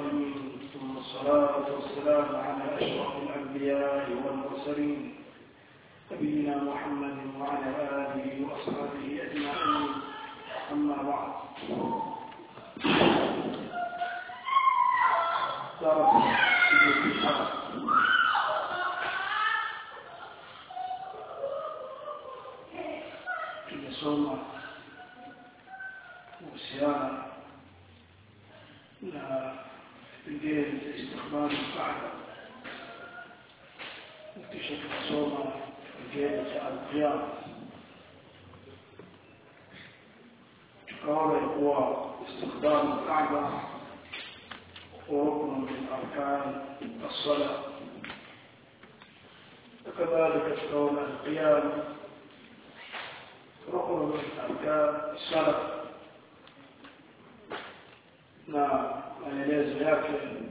العالمين ثم الصلاة والسلام على أشرف الأنبياء والمرسلين نبينا محمد وعلى آله وأصحابه أجمعين أما بعد درس في الحرب tumesoma kuhusiana na vipengele vya istikbali Kaaba kisha tukasoma kipengele cha alqiyama tukaona kuwa istikbali Kaaba ركن من أركان الصلاة وكذلك تكون القيام ركن من أركان الصلاة na maelezo yake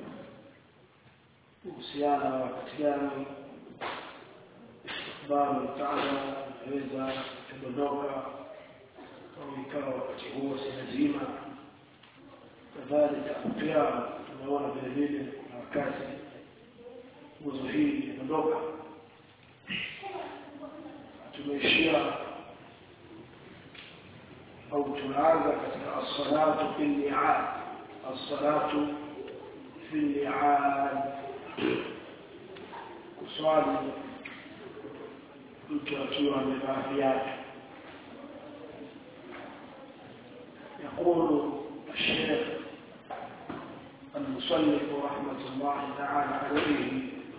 kuhusiana na wakati gani istikbali taala inaweza kudondoka au ikawa wakati huo si lazima kadhalika qiyam tunaona vile vile na wakati nguzo hii inondoka tumeishia au tunaanza katika as-salatu fil mi'ad as-salatu fil mi'ad kuswali mtu akiwa amevaa viatu يقول الشيخ المصنف رحمة الله تعالى عليه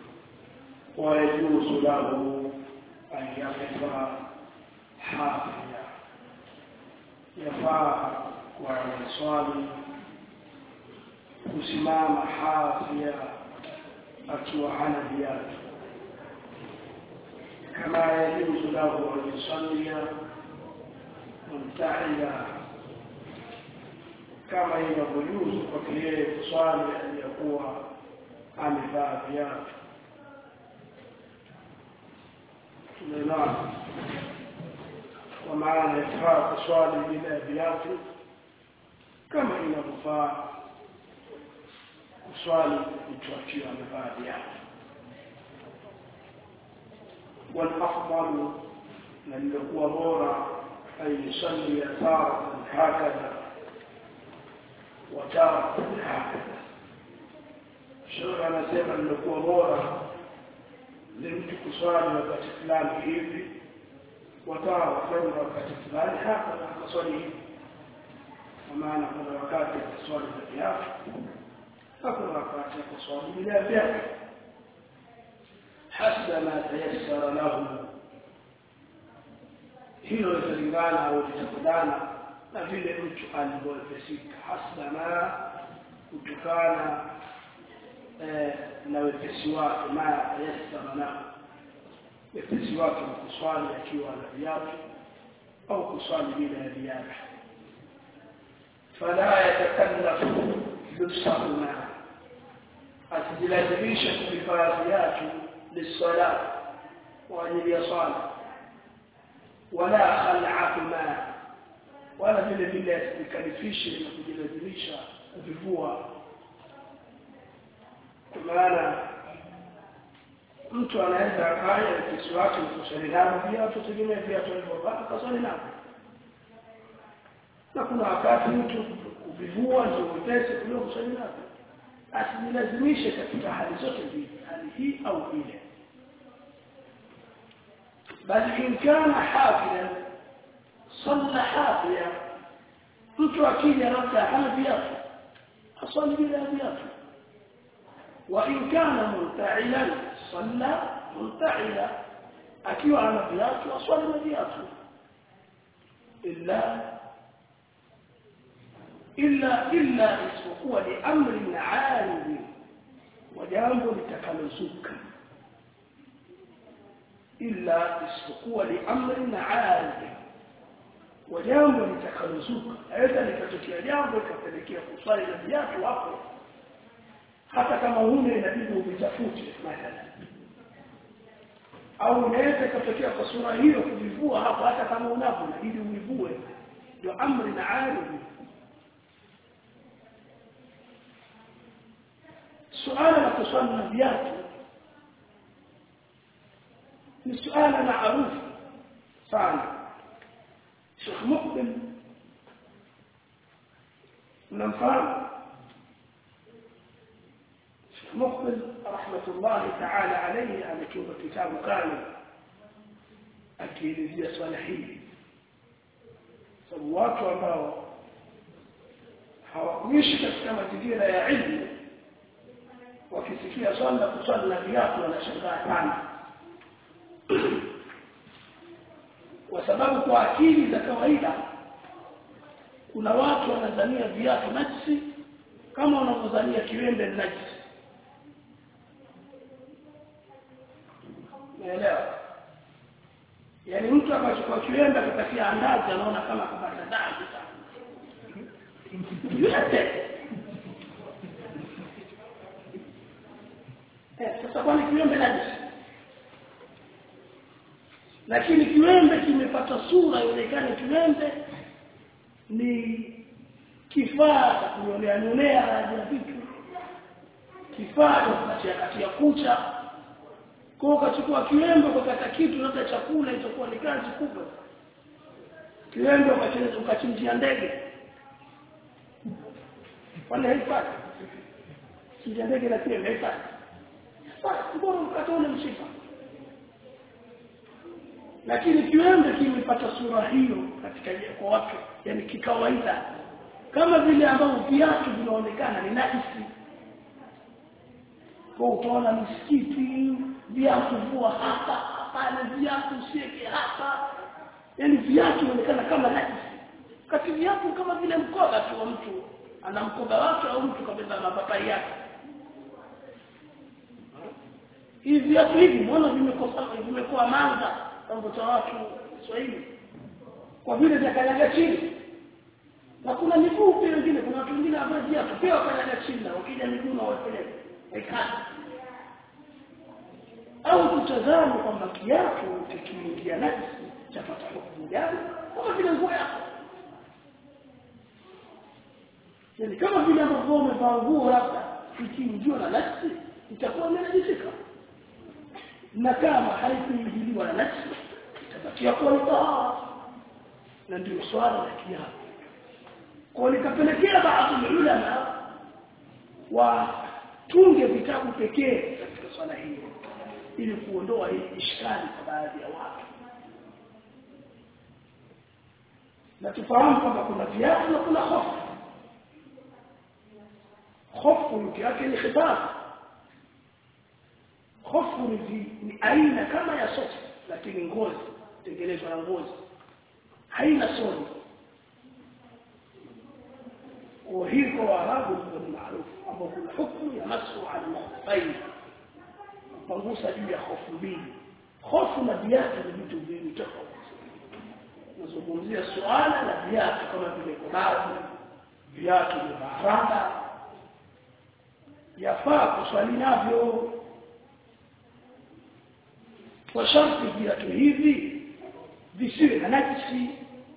ويجوز له أن يقف حافيا يفاء ويصلي kusimama hafia akiwa hana viatu kama yajuzu lahu an yusallia mumtaila kama inavyojuzu kwake yeye kuswali aliyakuwa amevaa viatu tumeelewana kwa maana yafaa kuswali bila ya viatu kama inavyofaa kuswali mtu akiwa amevaa viatu والافضل من لقوا بورا ان يصلي تارة هكذا وتارة هكذا shauri anasema lilikuwa bora ni mtu kuswali wakati fulani hivi wataa wafanya wakati fulani hapa akaswali hivi kwa maana kuna wakati akaswali za viatu na kuna wakati akaswali bila viatu hasba ma tayassara lahu hilo litalingana au litakudana na vile mtu alivyowepesika hasba ma kutokana na wepesi wake ma yassara lahu wepesi wake wa kuswali akiwa na viatu au kuswali bila ya viatu fala yatakallafu lubsahuma asijilazimisha kuvivaa viatu lisala kwa ajili ya swala wala khal'ahuma wala vile vile asijikalifishe na kujilazimisha kuvivua kwa maana mtu anaweza akaya kisi wake kuswali nao viatu tegemea viatu alivyovaa kaswali nao na kuna wakati mtu kuvivua ndio upesi kuliko kuswali nao asijilazimishe katika hali zote mbili hali hii au ile bali in kana hafilan salla hafia mtu akija labda hana viatu aswali bila viatu وإن كان منتعلا صلى منتعلا akiwa ana viatu aswali na viatu illa illa illa isipokuwa ni amri na aridhi wa jambo litakalozuka illa isipokuwa ni amri na aridhi wa jambo litakalozuka aidha likatokea jambo likapelekea kuswali na viatu hapo hata kama huna inabidi uvitafute mathalan au unaweza ikatokea kwa sura hiyo kuvivua hapo hata kama unavyo inabidi uivue ndio amri na aridhi suala la kuswali na viatu ni suala maarufu sana Sheikh Mukbil mnamfahamu Sheikh Mukbil rahmatullahi ta'ala alayhi ametunga kitabu kani akielezea swala hili sababu watu ambao hawakuishi katika mazingira ya ilmu wakisikia swala kuswali na viatu wanashangaa sana kwa sababu kwa akili za kawaida kuna watu wanadhania viatu najisi kama wanavyodhania kiwembe najisi naelewa yaani mtu akachukua kiwembe akatakia andazi anaona kama kapata dhambi sana yote eh sasa kwani kiwembe najisi lakini kiwembe kimepata sura ionekane kiwembe ni kifaa cha kunyolea nyolea na vitu kifaa cha kukatia katia kucha kwa ukachukua kiwembe ukakata kitu labda chakula itakuwa ni kazi kubwa kiwembe ukachinja ukachinjia ndege wala haifai chinjia ndege na kiwembe haifai sasa mbona mkatole mshipa lakini kiwembe kimepata sura hiyo katika kwa watu yani kikawaida kama vile ambavyo viatu vinaonekana ni najisi kwa utaona misikiti viatu vua hapa hapana viatu usiweke hapa yani viatu vinaonekana kama najisi kati viatu kama vile mkoba tu wa mtu ana mkoba wake au mtu kabeba mapapai yake hivi viatu hivi mbona vimekosa vimekuwa manga mambo cha watu Kiswahili kwa vile vyakanyaga chini na kuna miguu pia wengine kuna watu wengine ambao viatu pia wakanyaga chini na wakija miguu na wapeleka ikata au tutazame kwamba kiatu kikiingia najisi chapata hukumu gani kama vile nguo yako yani kama vile ambavyo umevaa nguo labda ikiingiwa na najisi itakuwa imenajisika na kama haikuingiliwa na najisi itabakia kuwa ni tahara na ndio swala la kiapo kwa likapelekea baadhi ya ulama watunge vitabu pekee katika swala hili ili kuondoa hii ishkali kwa baadhi ya watu na tufahamu kwamba kuna viatu na kuna hofu hofu yuki yake ni khitab hofu ni, ni aina kama ya sofa lakini ngozi tengenezwa na ngozi haina soni kwa hii kwa Waarabu ni maarufu ambao kuna hukumu ya masu al-mukhfayn kupangusa juu ya hofu mbili hofu na viatu ni vitu viwili tofauti nazungumzia suala la viatu kama vile kobazi viatu vya baranda yafaa kuswali navyo kwa sharti viatu hivi visiwe na najisi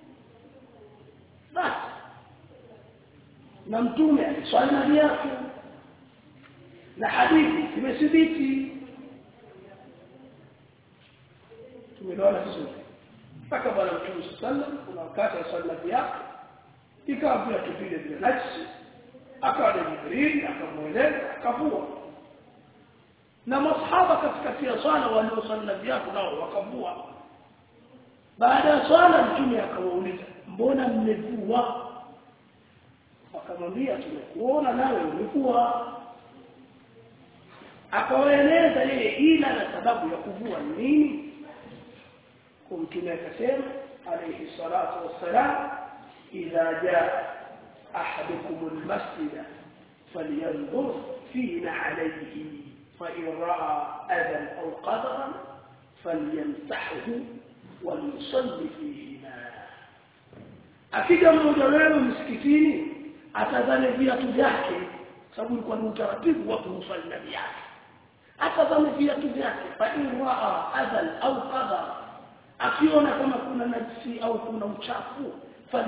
basi na mtume aliswali na viatu na hadithi zimethibiti tumeelewana vizuri mpaka bwana mtume sallam kuna wakati aswali na viatu ikawa viatu vile vile najisi akawa na jibril akamweleza akavua na masahaba katikati ya swala walioswali na viatu nao wakavua baada ya swala mtume akawauliza mbona mmevua wakamwambia tumekuona nawe umevua akawaeleza yeye ila na sababu ya kuvua ni nini kwa mtume akasema alayhi salatu wassalam idha jaa ahadukum almasjid falyanzur fina alayhi فإن رأى أذى أو قدرا فليمسحه وليصلي فيهما akija mmoja wenu msikitini atazame viatu vyake sababu ilikuwa ni utaratibu wa kumswali na viatu atazame viatu vyake fa in raa adhan au qadar akiona kama kuna najisi au kuna uchafu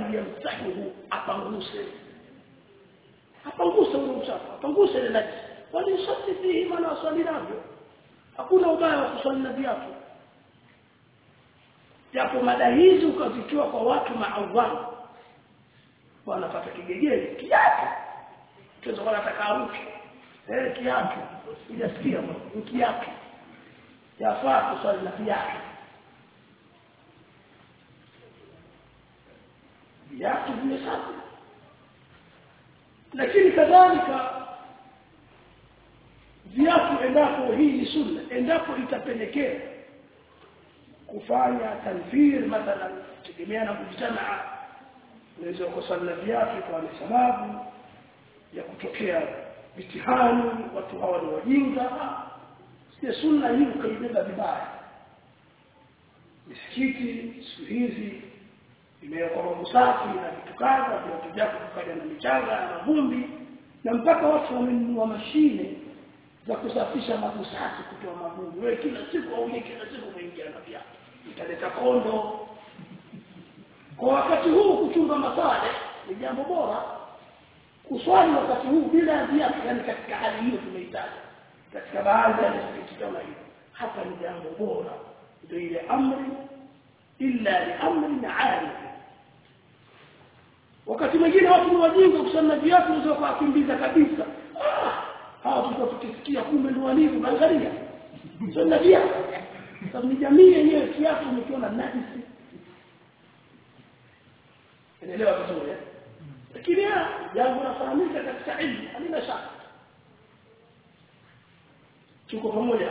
falyamsahu apanguse apanguse ule uchafu apanguse ile najisi walisali fihi maana wasali navyo hakuna ubaya wa kusali na viatu japo mada hizi ukazitoa kwa watu maawamu wanapata kigegeli kiatu tuweza kuwa nataka aruke eh kiatu hujasikia ni kiatu yafaa kusali na viatu viatu vimesafi lakini kadhalika viatu endapo hii ni sunna endapo itapelekea kufanya tanfir mathalan tegemea na kujitamaa unaweza kusali na viatu kwa ni sababu ya kutokea mitihani watu hawa ni wajinga si sunna hii ukaibeba vibaya misikiti siku hizi imewekwa mambo safi na vitu kadha viatu vyako vikaja na michanga na vumbi na mpaka watu wamenunua mashine za kusafisha mabusafi kutoa mavumbi wewe kila siku au kila siku umeingia na viatu italeta kondo kwa wakati huu kuchunga masale ni jambo bora kuswali wakati huu bila viatu yani katika hali hiyo tumeitaja katika baadhi ya misikiti kama hiyo hapa ni jambo bora ndio ile amri illa li amrin arif wakati mwingine watu ni wajinga kusema viatu ndio kwa kimbiza kabisa ah hawa tulikuwa tukisikia kumbe ndio walivyo angalia sasa viatu sababu ni jamii yenyewe kiatu imekiona najisi inaelewa vizuri lakini jambo nafahamika katika ilmu halina shaka tuko pamoja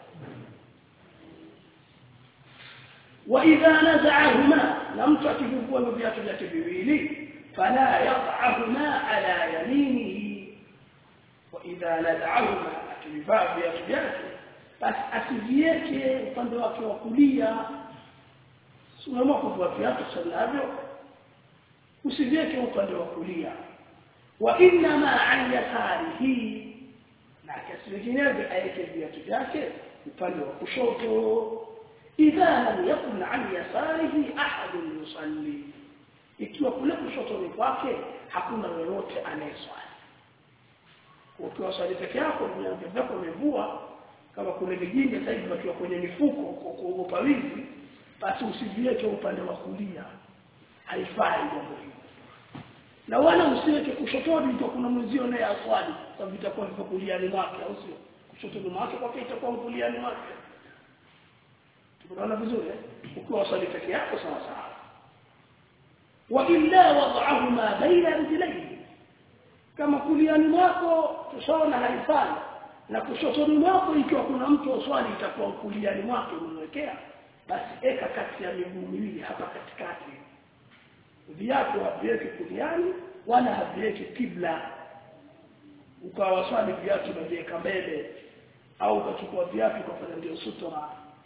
واذا نزعهما لم تكفوا بيات vyake viwili فلا يضعهما على يمينه واذا نزعهما akivaa viatu vyake basi asivieke upande wake wa kulia unaamua kuvaa viatu sanavyo usivieke upande wa kulia wa inma an yasarihi na kiasi vinginevyo aeke viatu vyake upande wa kushoto idha lam yakun an yasarihi ahad yusalli ikiwa kule kushoto ni kwake hakuna yoyote anayeswali ukiwa swali peke yako viatu vyako umevua kama kuna vijinga sasa hivi wakiwa kwenye mifuko kwa kuogopa wizi basi usiviweke upande wa kulia haifai jambo hilo na wala usiweke kushotoni kwa kuna mwenzio naye aswali sababu itakuwa ni kuliani mwake au sio kushotoni mwake kwa itakuwa kuliani mwake tunaona vizuri ukiwa swali peke yako sawa sawa wa illa wad'ahuma baina rijlayhi kama kuliani mwako tushaona haifai na kushotoni mwako ikiwa kuna mtu aswali itakuwa kuliani mwake umemwekea basi eka kati ya miguu miwili hapa katikati viatu haviweki kuliani wala haviweki kibla ukawa swali viatu unaviweka mbele au ukachukua viatu ukafanya ndio sutura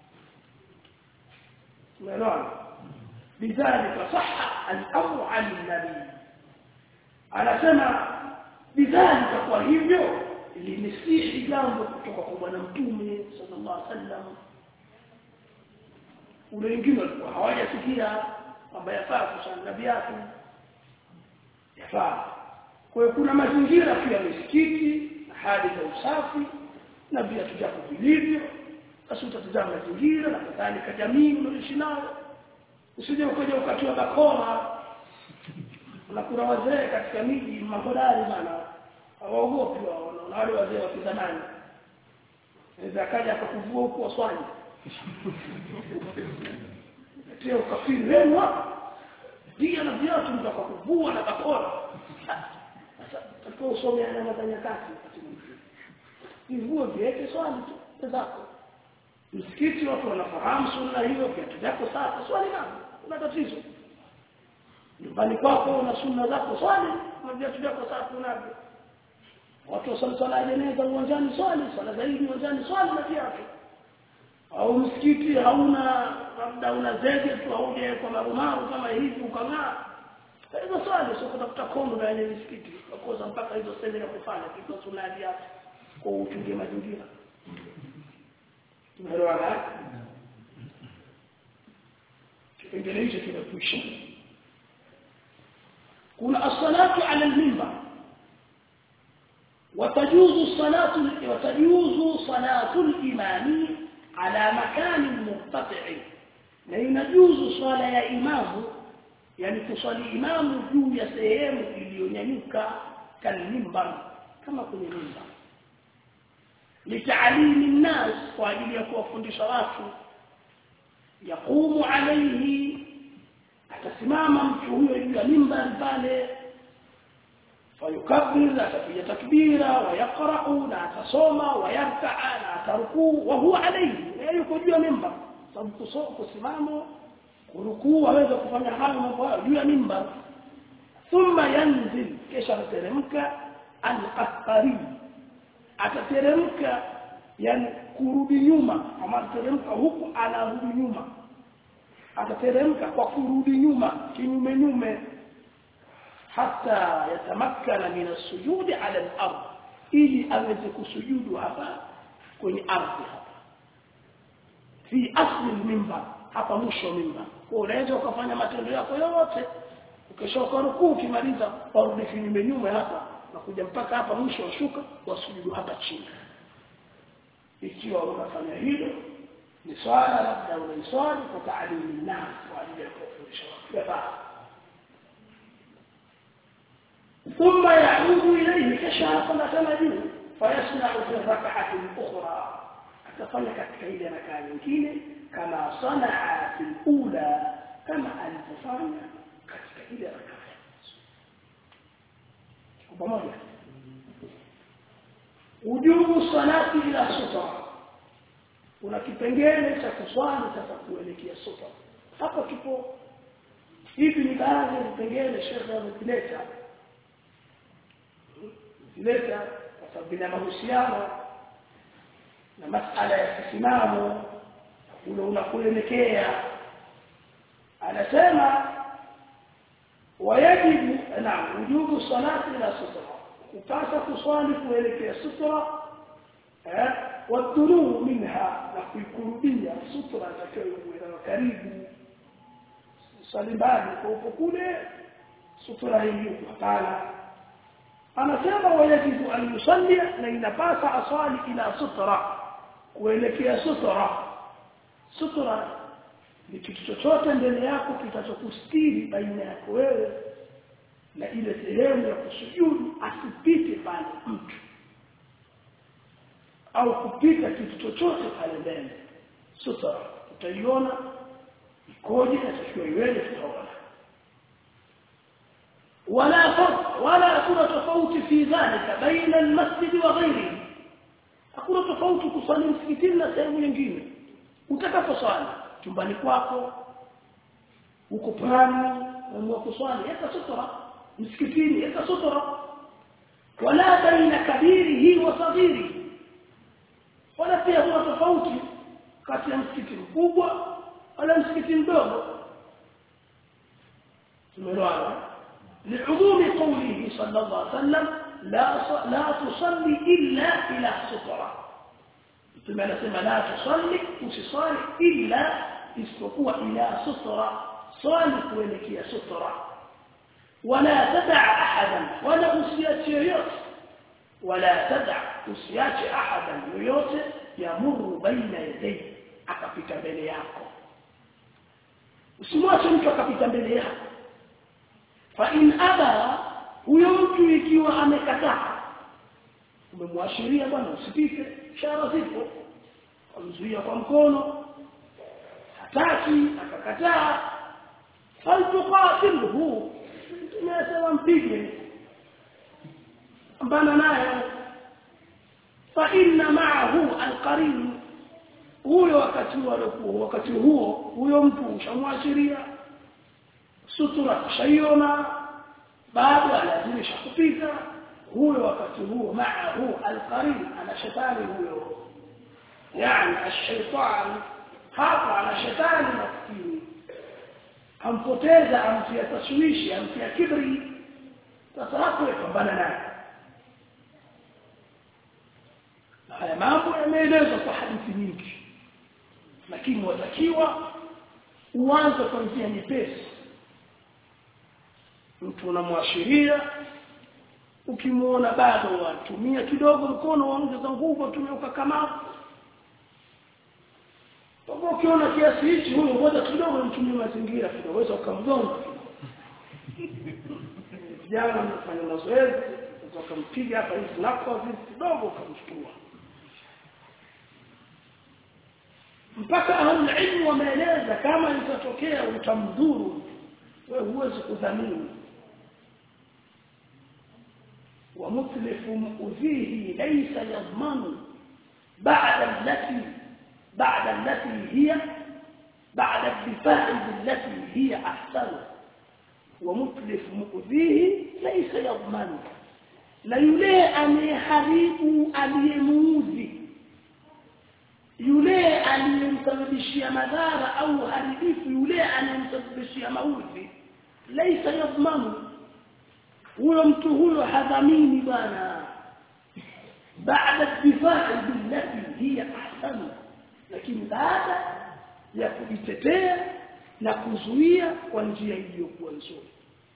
umeelewa bidhalika sahha al-amru 'an nabi anasema bidhalika kwa hivyo limesihi jambo kutoka kwa bwana mtume sallallahu alaihi wasallam ule wengine walikuwa hawajasikia kwamba yafaa kusali viatu yafaa kwa hiyo kuna mazingira pia misikiti na hali za usafi na viatu vyako vilivyo basi utatazama mazingira na kadhalika jamii unaoishi nayo usije ukaja ukatiwa bakora na kuna wazee katika miji mahodari bana hawaogopi wao na wale wazee wa kizamani naweza akaja akakuvua huko waswali Tia ukafiri wenu hapa. Dia na viatu mtakakuvua na bakora. Sasa tutakuwa usome alama za nyakati wakati mwingine. Hivyo viweke swali tu zako. Msikiti watu wanafahamu sunna hiyo viatu vyako safi swali nani? Una tatizo. Nyumbani kwako una sunna zako swali na viatu vyako safi unavyo. Watu wasali swala ya jeneza uwanjani swali, swala zaidi uwanjani swali na viatu au msikiti hauna labda una zege tu auje kwa marumaru kama hivi ukang'aa hizo swali sio kutafuta kondo na yenye msikiti kukosa mpaka hizo sehemu ya kufanya kitu sunadi yake kwa uchunge mazingira tumeelewana kipengele hicho kinakwisha kuna as-salatu ala al-minbar وتجوز صلاة وتجوز صلاة الإمام على مكان مرتفع na inajuzu swala ya imamu yani kuswali imamu juu ya sehemu iliyonyanyuka kalimbar kama kwenye mimbar litaalimi nnas kwa ajili ya kuwafundisha watu yaqumu alayhi atasimama mtu huyo juu ya mimbar pale fayukabbir atapiga takbira wayaqra'u na atasoma wayarkaa na atarukuu wa huwa alayhi yuko juu ya mimbar sababu kusimama kurukuu waweza kufanya hayo mambo hayo juu ya mimbar thumma yanzil kisha atateremka al-qahqari atateremka yani kurudi nyuma ama atateremka huku anarudi nyuma atateremka kwa kurudi nyuma kinyume nyume hata yatamakkana min as-sujudi ala al-ard ili aweze kusujudu hapa kwenye ardhi hapa fi asli al-minbar hapa mwisho mimbar kwa unaweza ukafanya matendo yako yote ukishoka rukuu ukimaliza warudi kinyume nyume hapa na kuja mpaka hapa mwisho washuka wasujudu hapa chini ikiwa unafanya hilo ni swala labda unaiswali kwa taalimu nas kwa ajili ya kufundisha watu ثم يعود إليه كشاف مثلا جنه فيصنع في الركعة الأخرى atafanya katika ile rakaa nyingine kama sanaa fil ula kama alivyofanya katika ile rakaa pamoja ujubu salati ila sutra kuna kipengele cha kuswali sasa kuelekea sutra hapo kipo hivi ni baadhi ya vipengele shekhe amevileta vileta kwa sababu vina mahusiano na masala ya kisimamo ule unakuelekea anasema wayajibu na wujubu salati ila sutra kupasa kuswali kuelekea sutra eh wadhuru minha na kuikurubia sutra itakayokuwa karibu swali mbali kwa upo kule sutra hii hapana anasema wayajibu an yusalli na inapasa aswali ila sutra kuelekea sutra sutra ni kitu chochote mbele yako kitachokustiri baina yako wewe na ile sehemu ya kusujudu asipite pale mtu au kupita kitu chochote pale mbele sutra utaiona ikoje na takiwa iweje tutaona ولا فرق ولا كل تفاوت في ذلك بين المسجد وغيره hakuna tofauti kusali msikitini na sehemu nyingine utakaposwali chumbani kwako uko pwani umeamua kuswali yeka sutra msikitini yeka sutra wala baina kabirihi wa saghiri wala pia kuna tofauti kati ya msikiti mkubwa wala msikiti mdogo tumeelewana لعموم قوله صلى الله عليه وسلم لا لا تصلي إلا إلى سترة ثم نسمى لا تصلي وتصلي إلا استقوى إلى سترة صالح ولك يا سترة ولا تدع أحدا ولا أسيات يوت ولا تدع أسيات أحدا يوت يمر بين يديه akapita mbele yako usimwache mtu akapita mbele yako fa in aba huyo mtu ikiwa amekataa umemwashiria bwana usipite ishara zipo amzuia kwa mkono hataki akakataa faltuqatilhu tunasema mpige ambana naye fa inna ma'ahu alqarin huyo wakati huo wakati huo huyo mtu ushamwashiria sutura shayona baada alazimisha kupita huyo wakati huo maahu alqarin ana shetani huyo yani ash-shaytan hapa ana shetani maskini ampoteza amtia taswishi amtia kibri sasa hapo yapambana naye haya mambo yameelezwa kwa hadithi nyingi lakini watakiwa uanze kwa njia nyepesi mtu unamwashiria ukimuona bado watumia kidogo mkono waongeza nguvu tumia ukakamavu kwa ukiona kiasi hichi huyo ngoja kidogo mtumie mazingira kidogo weza ukamgonga vijana mnafanya mazoezi ukampiga hapa hivi nako hivi kidogo ukamchukua mpaka ahlulilmu wameeleza kama itatokea utamdhuru wewe huwezi kudhamini ومتلف مؤذيه ليس يضمن بعد التي بعد التي هي بعد الدفاع بالتي هي أحسن ومتلف مؤذيه ليس يضمن لا يلي أن يحريب aliyemuudhi yule aliyemsababishia madhara au haribifu yule anayemsababishia maudhi laisa yadhmanu huyo mtu huyo hadhamini bwana baada difaa billati hiya ahsanu lakini baada ya kujitetea na kuzuia kwa njia iliyokuwa nzuri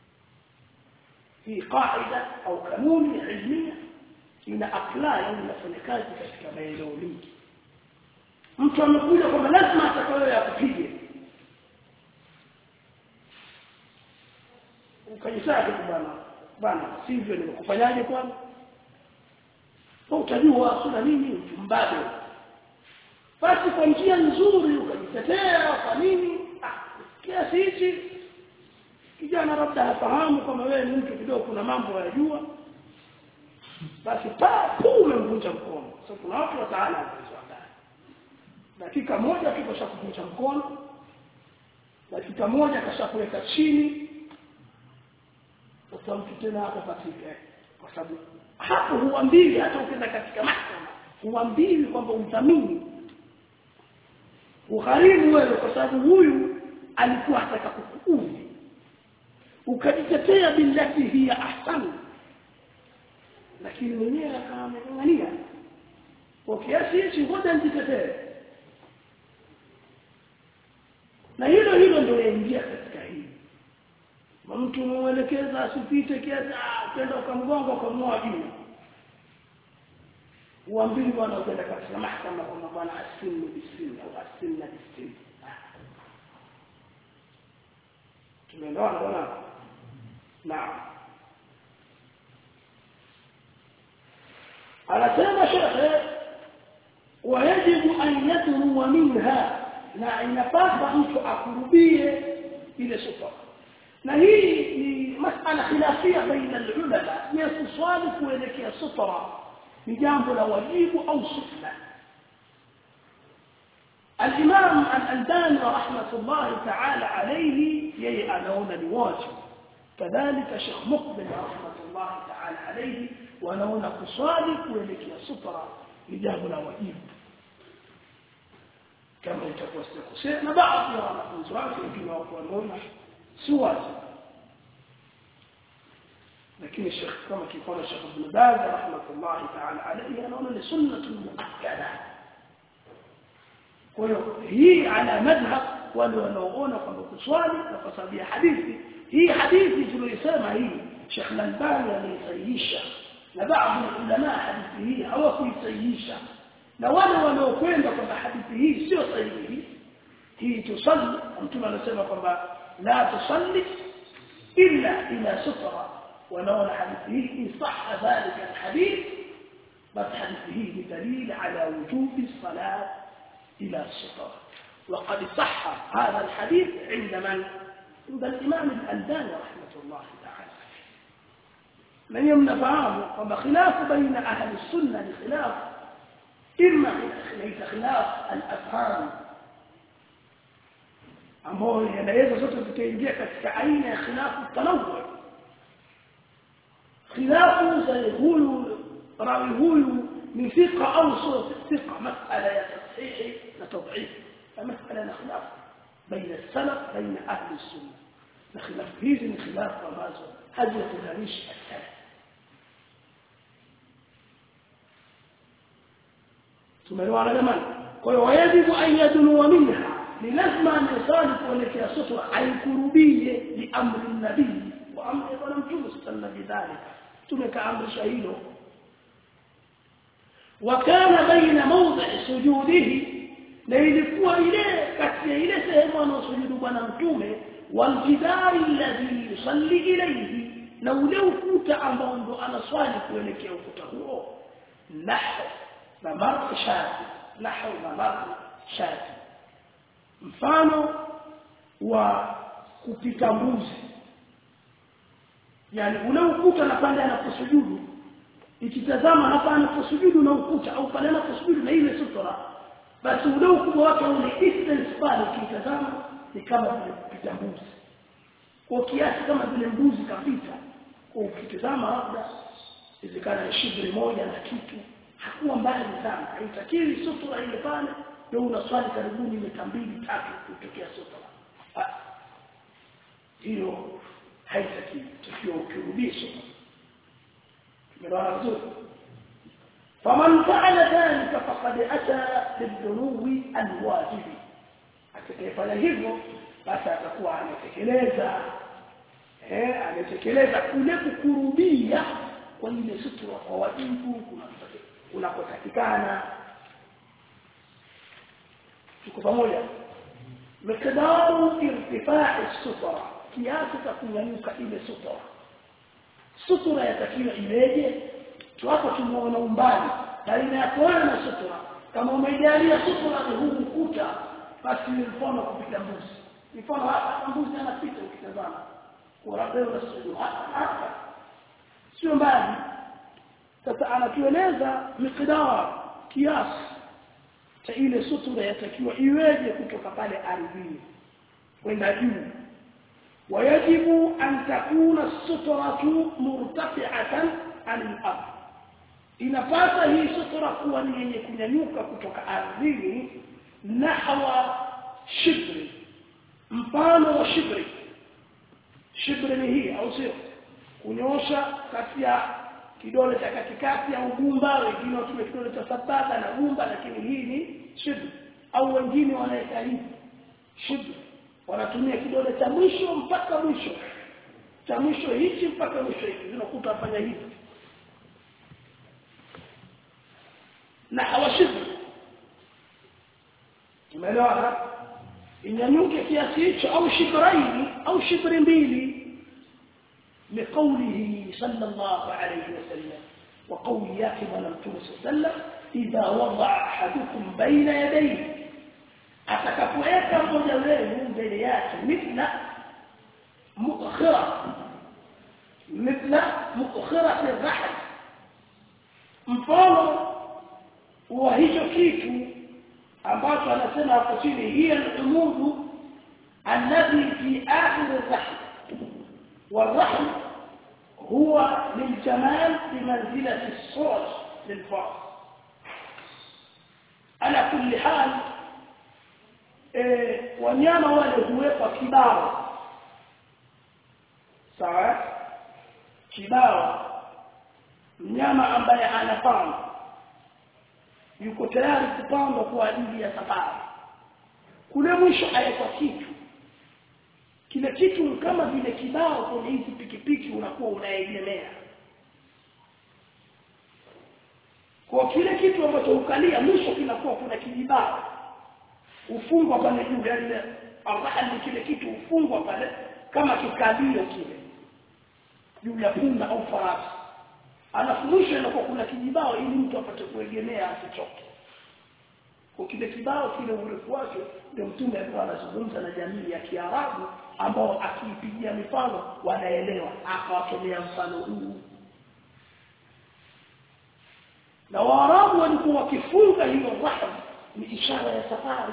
hii qaida au kanuni ilmia ina apply au inafanya kazi katika maeneo mengi mtu amekuja kwamba lazima atakayo akupige ukajisaka bwana bwana sivyo nimekufanyaje kwani utajua sura nini mbabe basi kwa njia nzuri ukajitetea kwa nini ah kiasi hichi kijana labda hafahamu kama wewe ni mtu kidogo kuna mambo yajua basi pa umemvunja mkono sasa kuna watu wataala ndani dakika moja tu kashakuvunja mkono dakika moja kashakuweka chini sasa mtu tena hapo patike kwa sababu hapo huambiwi hata ukienda katika mahakama huambiwi kwamba udhamini ugharimu wewe kwa sababu huyu alikuwa hataka kukuudhi ukajitetea billati hiya ahsanu lakini mwenyewe akaameng'ang'ania kwa kiasi hichi ngoja nijitetee na hilo hilo ndio yaingia katika hili mtu muelekeza asipite kiasi kwenda ukamgonga ukamnoa juu uambili bwana ukaenda katika mahakama kwamba bwana asinu bisini au asinna bisini tumeelewana bwana naam anasema shekhe wayajibu an yadruwa minha na inapasa mtu akurubie ile sufa na hii ni masala khilafia baina alulama ya kuswali kuelekea sutra ni jambo la wajibu au sunna الإمام الألباني رحمة الله تعالى عليه يي أنون الواجب كذلك شيخ مقبل رحمة الله تعالى عليه ونون قصالك ولك يا سطرة لجاب الواجب kama itakuwa sitakosea na baadhi ya wanafunzi wake wengine wako wanaona si wazi lakini Sheikh kama kifana Sheikh Ibn Baz rahmatullahi ta'ala alayhi anaona ni sunnatun muakkada kwa hiyo hii ala madhhab wale wanaoona kwamba kuswali na kwa sababu ya hadithi hii hadithi tuliyosema hii Sheikh Al-Albani ameisahihisha na baadhi ya ulama hadithi hii hawakuisahihisha na wale wanaokwenda kwamba hadithi hii sio sahihi hii tusalli mtume anasema kwamba la tusalli illa ila sutra wanaona hadithi hii in sahha dhalika alhadith bas hadithi hii ni dalil ala wujubi salat ila sutra وقد صح هذا الحديث عند من عند الإمام الألباني رحمة الله تعالى من يمنفعه وبخلاف بين أهل السنة لخلاف إما ليس خلاف الأفهام ambao yanaweza zote zikaingia katika aina ya khilafu tanawu khilafu za huyu rawi huyu ni thika au sio thika masala ya tashihi na tadhif masala na khilaf baina salaf baina ahli sunna na khilafu hizi ni khilafu ambazo hazikudanishi salaf tumeelewana jamani kwa hiyo wajibu an yadunu minha ni lazima anasali kuelekea sutra aikurubie li amri nabii wa amri bwana mtume sallallahu alaihi tumekaamrisha hilo wakana baina mawdhi sujudihi na ilikuwa ile kati ya ile sehemu anaosujudu bwana mtume waljidari alladhi yusalli ilayhi na ule ukuta ambao ndo anaswali kuelekea ukuta huo nahu na marfu shati nahu na marfu shati mfano wa kupita mbuzi yani ule ukuta na pande anaposujudu ikitazama hapa anaposujudu na ukuta au pale anaposujudu na ile sutra basi ule ukubwa wake ule distance pale ukitazama ni kama vile kupita mbuzi kwa kiasi kama vile mbuzi kapita kwa ukitazama labda izikana ni shibri moja na kitu hakuwa mbali sana haitakiwi sutra ile pale ndio unaswali karibuni mita mbili tatu kutokea sutra hiyo haitakiwi tukiwa ukirudisha tumeelewana vizuri faman fa'ala dhalika faqad ata bidhunubi alwajibi atakayefanya hivyo basi atakuwa ametekeleza eh ametekeleza kule kukurubia kwa ile sutura kwa wajibu unakotakikana tuko pamoja miqdaru irtifai sutra kiasi cha kunyanyuka ile sutra sutura yatakiwa iweje tuwapo tumuona umbali baina ya kuona na sutura kama umeijalia sutura ni huu ukuta basi ni mfano kupita mbuzi mfano hapa mbuzi anapita ukitazama kwa labda unasujudu hapa sio mbali sasa anatueleza miqdar kiasi cha ile sutura yatakiwa iweje kutoka pale ardhini kwenda juu ويجب أن تكون السترة مرتفعة عن الأرض inapasa hii sutura kuwa ni yenye kunyanyuka kutoka ardhini nahwa shibri mfano wa shibri shibri ni hii au sio kunyosha kati ya kidole cha katikati au gumba wengine watumia kidole cha sababa na gumba lakini hii ni shibri au wengine wanaweka hivi shibri wanatumia kidole cha mwisho mpaka mwisho cha mwisho hichi mpaka mwisho hiki zinakuta afanya hivi na hawashibu umeelewa inyanyuke kiasi hicho au shibraini au shibri mbili لقوله صلى الله عليه وسلم وقول ياكي ونمتون صلى الله عليه وسلم إذا وضع أحدكم بين يديه atakapoweka mmoja wenu mbele yake mithla mukhira mithla mukhira rahl mfano wa hicho kitu ambacho anasema hapo chini hiya al-umudu alladhi fi akhir ar-rahl والرحم هو للجمال بمنزلة الصوت للفرس على كل حال e, wanyama wale huwekwa kibao sawa kibao mnyama ambaye anapanda yuko tayari kupandwa kwa ajili ya safari kule mwisho awekwa kitu kile kitu kama vile kibao kwenye hizi pikipiki unakuwa unaegemea kwa kile kitu ambacho ukalia mwisho kinakuwa kuna kijibao ufungwa pale juu yani arhali kile kitu ufungwa pale kama kikalio kile juu ya punda au farasi alafu mwisho inakuwa kuna kijibao ili mtu apate kuegemea asichoke kwa kile kibao kile urefu wake ndio mtume alikuwa anazungumza na jamii ya Kiarabu ambao akiipigia mifano wanaelewa akawatolea mfano huu na Waarabu walikuwa wakifunga hiyo rahma ni ishara ya safari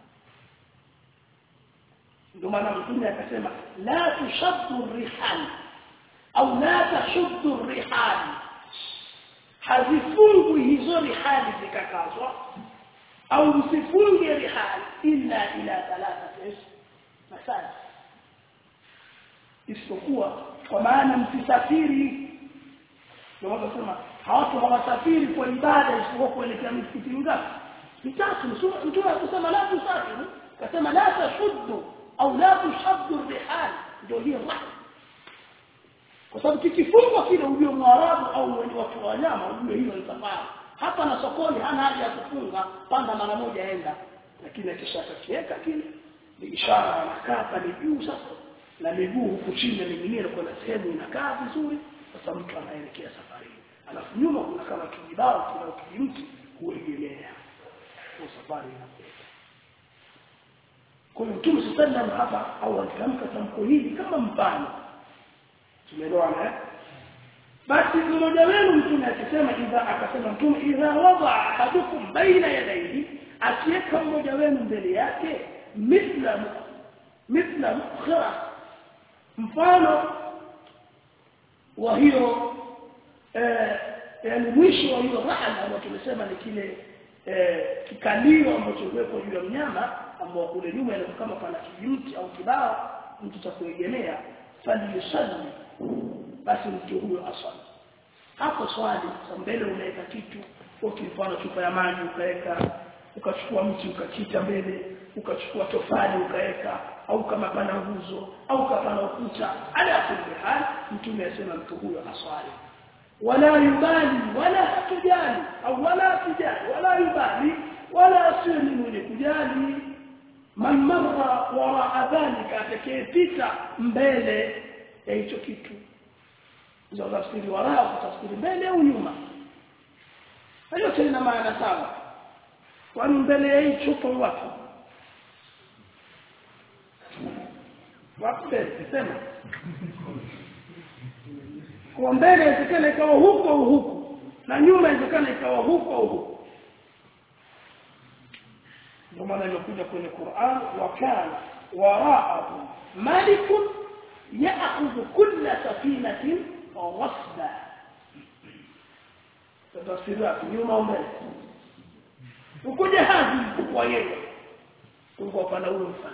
ndio maana mtume akasema la tushaddu rihal au la tashuddu rihal hazifungwi hizo rihali zikakazwa au msifunge rihal illa ila thalathati masala isipokuwa kwa maana msisafiri ndio wanasema hawatu hawasafiri kwa ibada isipokuwa kuelekea misikiti mingapi mitatu mtume akasema la tusafiru akasema la tashuddu au la tushaddu rihal ndio hiyo rahma kwa sababu kikifungwa kile ujue mwarabu au mwenye watu wa wanyama ujue hilo ni safari hapa na sokoni hana haja ya kufunga panda mara moja enda lakini akishakakiweka kile ni ishara anakaa pale juu sasa na miguu huku chini ning'inia na kuna sehemu inakaa vizuri sasa mtu anaelekea safari alafu nyuma kuna kama kijibao kina kijimti huegemea kwa safari inakwenda kwa hiyo mtume sallallahu hapa au alitamka tamko hili kama mfano tumeelewana eh basi mmoja wenu mtume akisema idha akasema mtume idha wada ahadukum baina yadayhi akiweka mmoja wenu mbele yake mithla mithla mukhra mfano wa hiyo eh, yani mwisho wa hiyo rahala ambayo tumesema ni kile eh, kikalio ambacho kiwekwa juu ya mnyama ambao kule nyuma ile kama pana kijimti au kibao mtu cha kuegemea falyusalli basi mtu huyo asali hapo swali kwa mbele unaweka kitu kwa mfano chupa ya maji ukaweka ukachukua mti ukakita mbele ukachukua tofali ukaweka au kama pana nguzo au kama pana ukuta ala kulli hal mtume asema mtu huyo aswali wala yubali wala hatujali au wala tujali wala yubali wala asiwe ni mwenye kujali man marra wara dhalika atakayepita mbele ya hicho kitu za tafsiri wara kutafsiri mbele au nyuma hiyo tena maana sawa kwani mbele ya hii chupa wapi wapi sema kwa mbele inawezekana ikawa huko au huko na nyuma inawezekana ikawa huko au huko ndio maana imekuja kwenye Qur'an wa kana wara'ahu malikun ya'khudhu kulla safinatin ghasba tafsiri yake nyuma au mbele uko jahazi kwa yeye uko pana huyo mfano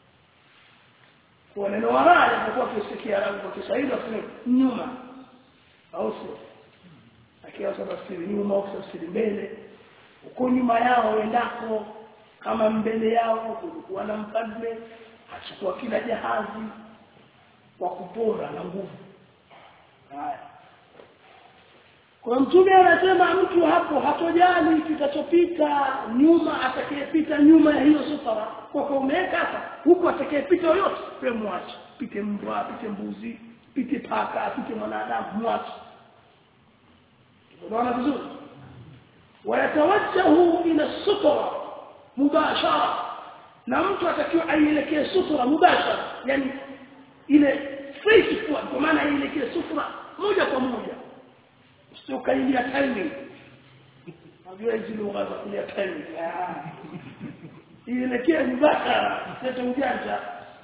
kwa neno waraa inakuwa kisikia rangi kwa Kiswahili asema nyuma au sio akiwa sasa tafsiri nyuma au tafsiri mbele uko nyuma yao endako kama mbele yao kulikuwa na mfalme achukua kila jahazi kwa kupora na nguvu haya kwa mtume anasema mtu hapo hatojali kitachopita nyuma atakayepita nyuma ya hiyo sufara kwa kwa umeweka hapa huko atakayepita yoyote wewe mwache pite mbwa pite mbuzi pite paka pite mwanadamu mwache unaona vizuri wayatawajjahu ila sutra mubashara na mtu atakiwa aielekee sutra mubashara yani ile straight kwa maana aielekee sutra moja kwa moja sio kailia timing najua hizi lugha za kulia timing ielekee mubashara sio ujanja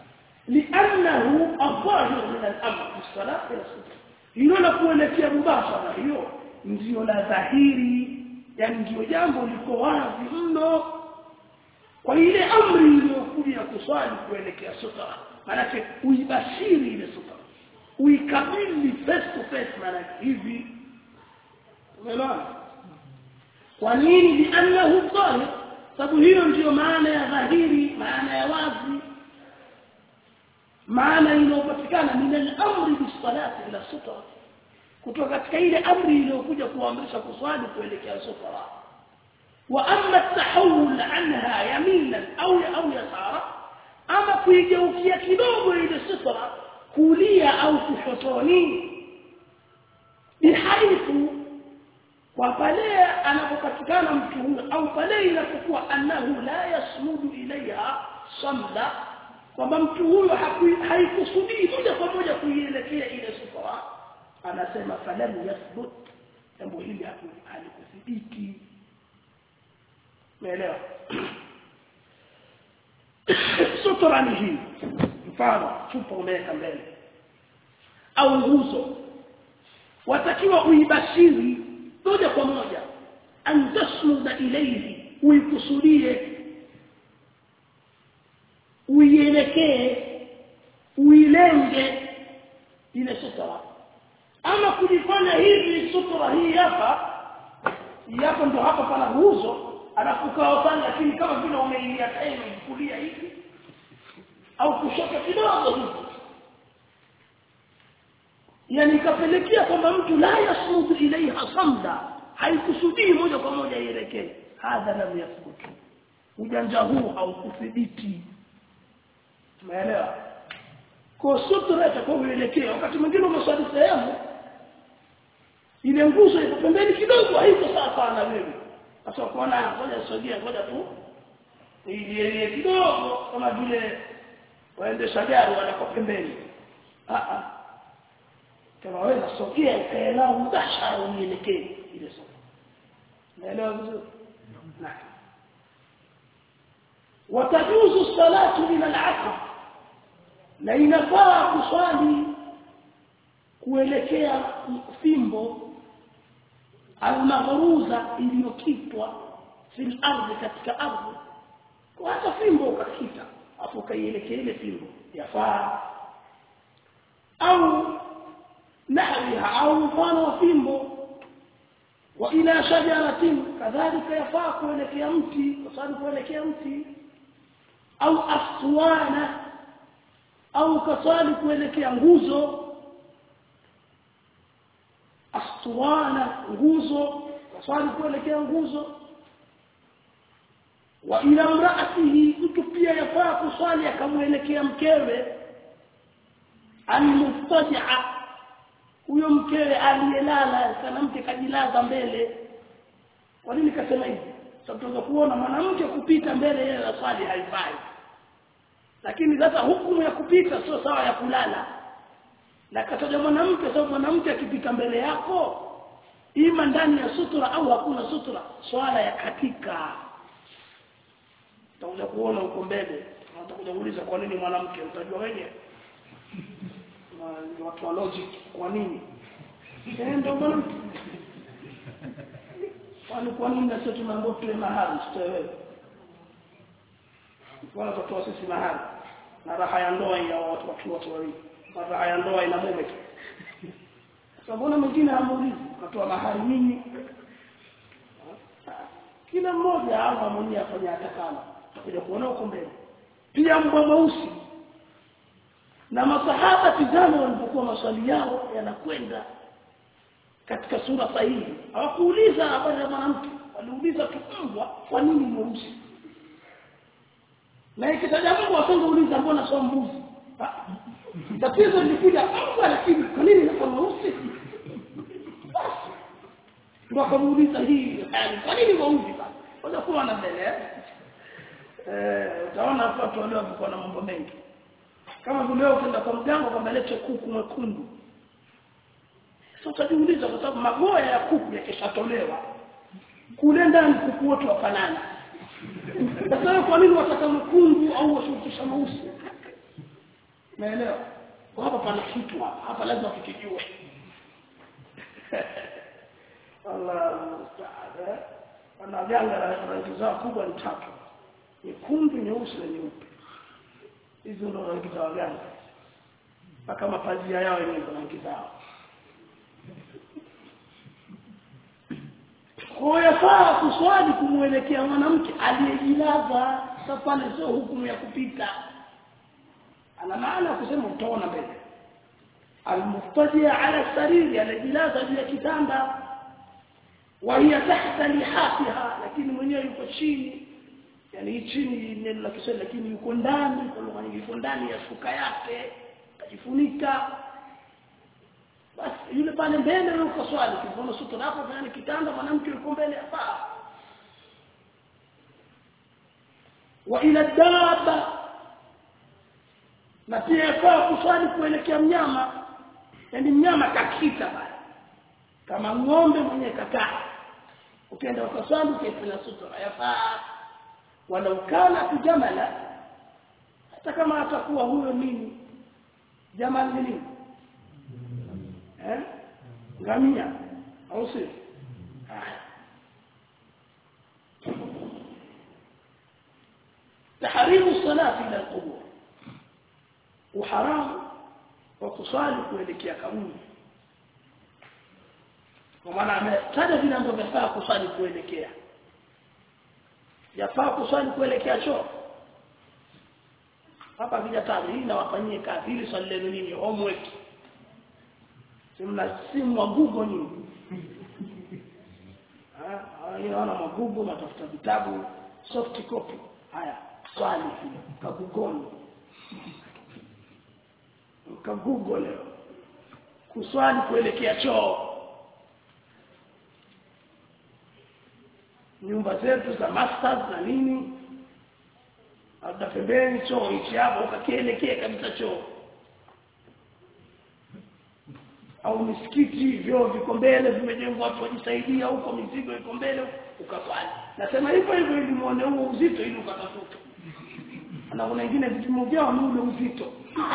لانه الظاهر من الامر في الصلاه الى الصلاه hilo la kuelekea mubashara hiyo ndio la dhahiri yani ndio jambo liko wazi mno kwa ile amri iliyokuja kuswali kuelekea sutra maanake uibashiri ile sutra uikabili face to face maanake hivi umeelewa kwa nini liannahu dhahir sababu hiyo ndiyo maana ya dhahiri maana ya wazi maana inayopatikana min al-amri bis-salati ila sutra kutoka katika ile amri iliyokuja kuamrisha kuswali kuelekea sutra wa amma at-tahawul anha yaminan au au yasara ama kuigeukia kidogo ile sutra kulia au kushotoni bihaithu kwa pale anapopatikana mtu huyo au pale inapokuwa annahu la yasmudu ilaiha samla kwamba mtu huyo haikusudii moja kwa moja kuielekea ile sutra anasema falam yathbut jambo hili halikuthibiti umeelewa sutra ni hii mfano chupa umeweka mbele au nguzo watakiwa uibashiri moja kwa moja an tasmuda ilayhi uikusudie uielekee uilenge ile sutra ama kujifanya hivi sutra hii hapa hii hapa ndo hapa pana nguzo alafu kawa pale lakini kama vile umeilia tena kulia hivi au kushoto kidogo hivi yani ikapelekea kwamba mtu la yasmudu ilaiha samda haikusudii moja kwa moja ielekee hadha lam yathbutu ujanja huu haukuthibiti umeelewa kwa sutra itakuwa uelekea wakati mwingine umeswali sehemu ile nguzo iko pembeni kidogo haiko sawa sawa na wewe sasa kuona ngoja sogea ngoja tu ile kidogo kama vile waendesha gari wanako pembeni ah ah kama wewe nasogea ukaelewa mubashara unielekee ile sasa naelewa vizuri naam وتجوز الصلاة من العصر na inafaa kuswali kuelekea fimbo almaghruza iliyokitwa fil ardhi katika ardhi kwa hata fimbo ukakita afu ukaielekea ile fimbo yafaa au nahwiha au mfano wa fimbo wa ila shajaratin kadhalika yafaa kuelekea mti kwa sababu kuelekea mti au aswana au kaswali kuelekea nguzo aswana nguzo kaswali kuelekea nguzo wa ila mraatihi mtu pia yafaa kuswali akamwelekea mkewe almustaja huyo mkewe aliyelala sana mke kajilaza mbele kwa nini kasema hivi sababu tunaweza kuona mwanamke kupita mbele yeye na swali haifai lakini sasa hukumu ya kupita sio sawa ya kulala na kataja mwanamke sababu mwanamke akipita mbele yako ima ndani ya sutura au hakuna sutura swala ya katika utakuja kuona huko mbele utakuja kuuliza kwa nini mwanamke utajua wenyewe na watu wa logic kwa nini eh ndio mwanamke kwani kwa nini sio tunaambiwa tuwe mahali tutoe wewe wala tutoa sisi mahali na raha ya ndoa ya watu watu wote wawili na raha ya ndoa ina mume tu sababu mwingine hamuulizi katoa mahali nini kila mmoja ama mwenyewe afanya atakalo tutakuja kuona huko mbele pia mbwa mweusi na masahaba tizama walipokuwa maswali yao yanakwenda katika sura sahihi hawakuuliza habari ya mwanamke waliuliza tu mbwa kwa nini mweusi na ikitaja mbwa wasingeuliza mbona sio mbuzi tatizo lilikuja mbwa lakini kwa nini inakuwa mweusi basi ndio akamuuliza hii yani kwa nini mweusi basi wala kuwa na mbele eh utaona hapo watu wale walikuwa na mambo mengi kama vile leo ukienda kwa mganga kwamba lete kuku mwekundu sasa utajiuliza kwa sababu magoya ya kuku yakishatolewa kule ndani kuku wote wafanana sasa kwa nini wataka mwekundu au washukisha mweusi naelewa hapa pana kitu hapa hapa lazima tukijue Allah musta'an ana janga la rangi zao kubwa ni tatu nyekundu nyeusi na nyeupe hizo ndo rangi za waganga mpaka mapazia yao yenyewe rangi zao kwa yafaa kuswali kumwelekea mwanamke aliyejilaza sasa pale sio hukumu ya kupita ana maana kusema utaona mbele almuftajia ala sariri alijilaza juu ya kitanda wa hiya tahta lihafiha lakini mwenyewe yuko chini yani hii chini neno la Kiswahili lakini yuko ndani kwa lugha nyingine yuko ndani ya shuka yake kajifunika basi yule pale mbele yuko swali kivono sutra hapo yani kitanda mwanamke yuko mbele hapa wa ila daba na pia yafaa kuswali kuelekea mnyama yani mnyama kakita pale kama ng'ombe mwenye kakaa ukienda ukaswali ukifanya sutra yafaa wala ukana tujamala hata kama atakuwa huyo nini jamal ni nini eh ngamia au si تحريم الصلاه الى القبور وحرام وkusali kuelekea kaburi kwa maana ametaja vile ambavyo vinafaa kusali kuelekea yafaa kuswali kuelekea choo hapa vijataja hii nawafanyie kazi hili swali lenu nini homework si mna simu wa google nyingi wana magugu natafuta vitabu soft copy haya swali hilo kagugoni kagugo leo kuswali kuelekea choo nyumba zetu za masters na nini labda pembeni choo hichi hapo ukakielekea kabisa choo au misikiti vyoo viko mbele vimejengwa watu wajisaidia huko mizigo iko mbele ukaswali nasema hivyo hivyo ili muone huo uzito ili ukatafuta na kuna wengine vipimo vyao ni ule uzito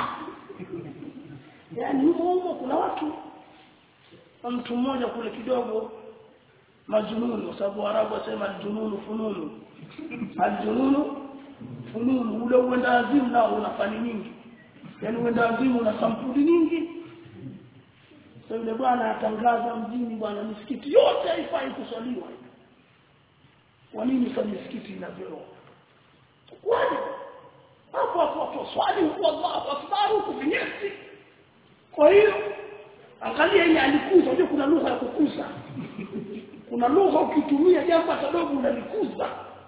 yaani humo humo kuna watu mtu mmoja kule kidogo majununu kwa sababu Arabu wasema aljununu fununu aljununu fununu ule uenda azimu nao una fani nyingi yaani uenda azimu una sampuli nyingi sasa yule bwana atangaza mjini bwana misikiti yote haifai kuswaliwa kwa nini sasa misikiti ina vyoo kwaje hapo hapo hapo swali huko Allahu akbar huko vinyesi kwa hiyo angalia yeye alikuza unajua kuna lugha ya kukuza kuna lugha ukitumia jambo dogo unalikuza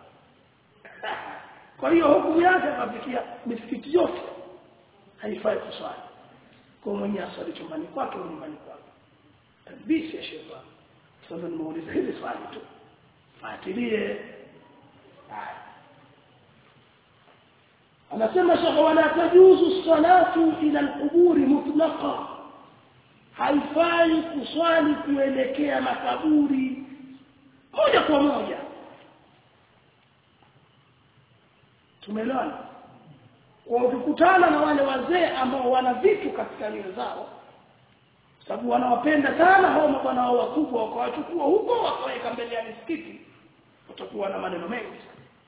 kwa hiyo hukumu yake akafikia misikiti yote haifai kuswali kwa mwenye asali chumbani kwake au nyumbani kwake tabisi ya shetani sasa nimeuliza hili swali tu fuatilie anasema shekhe wala tajuzu salatu ila alquburi mutlaqa haifai kuswali kuelekea makaburi moja kwa moja tumeelewana kwa ukikutana na wale wazee ambao wana vitu katika nyoyo zao sababu wanawapenda sana hao mabwana wao wakubwa wakawachukua huko wakaweka mbele ya misikiti watakuwa na maneno mengi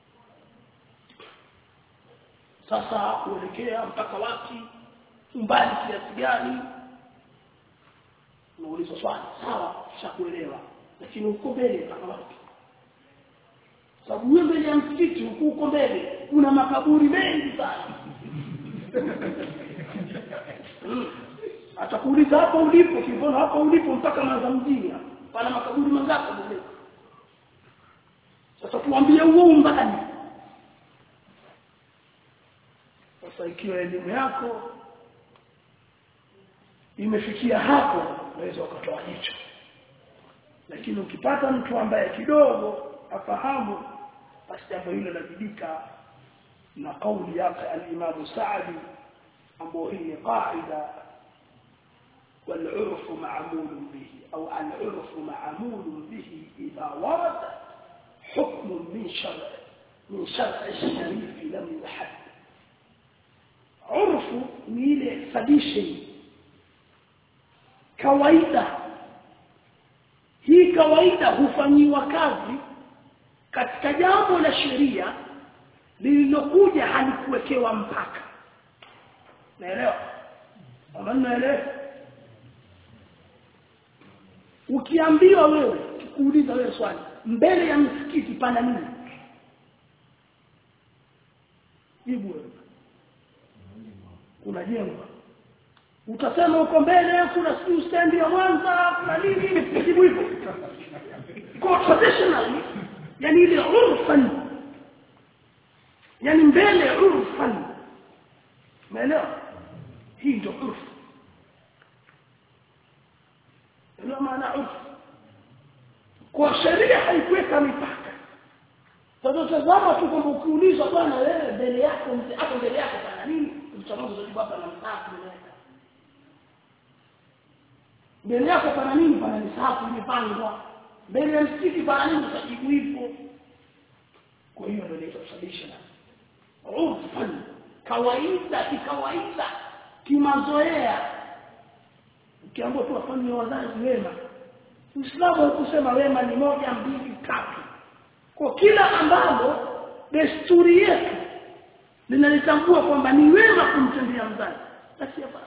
sasa kuelekea mpaka wapi umbali kiasi gani unauliza swali sawa shakuelewa lakini uko mbele mpaka wapi sababu wewe mbele ya msikiti huko uko mbele kuna makaburi mengi sana hmm. atakuuliza hapo ulipo kivono hapo ulipo mpaka maza mjini pana makaburi mangapi mbele sasa tuambie huo umbali sasa ikiwa elimu yako imefikia hapo unaweza ukatoa jicho lakini ukipata mtu ambaye kidogo afahamu basi jambo hilo linabidika na kauli yake al-Imam Sa'di ambao hii ni qaida والعرف معمول به أو العرف معمول به إذا ورد حكم من شرع من شرع الشريف لم يحد عرف ميل tradition kawaida hii kawaida hufanyiwa kazi katika jambo la sheria lililokuja halikuwekewa mpaka naelewa ama naelewa ukiambiwa wewe kuuliza wewe swali mbele ya msikiti pana nini jibu wewe kuna jengo utasema uko mbele kuna siu stand ya Mwanza kuna nini jibu hivyo kwa traditionally yani ile urfan yani mbele urfan umeelewa hii ndio urf ndio maana urf kwa sheria haikuweka mipaka sasa tazama tu kwamba ukiulizwa bwana wewe mbele yako hapo mbele yako pana nini mtamazo zajibu hapa na msafu nimeweka mbele yako pana nini pana misafu imepangwa mbele ya msikiti pana nini utajibu hivyo kwa hiyo ndio inaitwa traditional urfan kawaida kikawaida kimazoea ukiambiwa tu wafanye wazazi wema Uislamu hukusema wema ni moja mbili tatu kwa kila ambalo desturi yetu linalitambua kwamba ni wema kumtendea mzazi basi hapa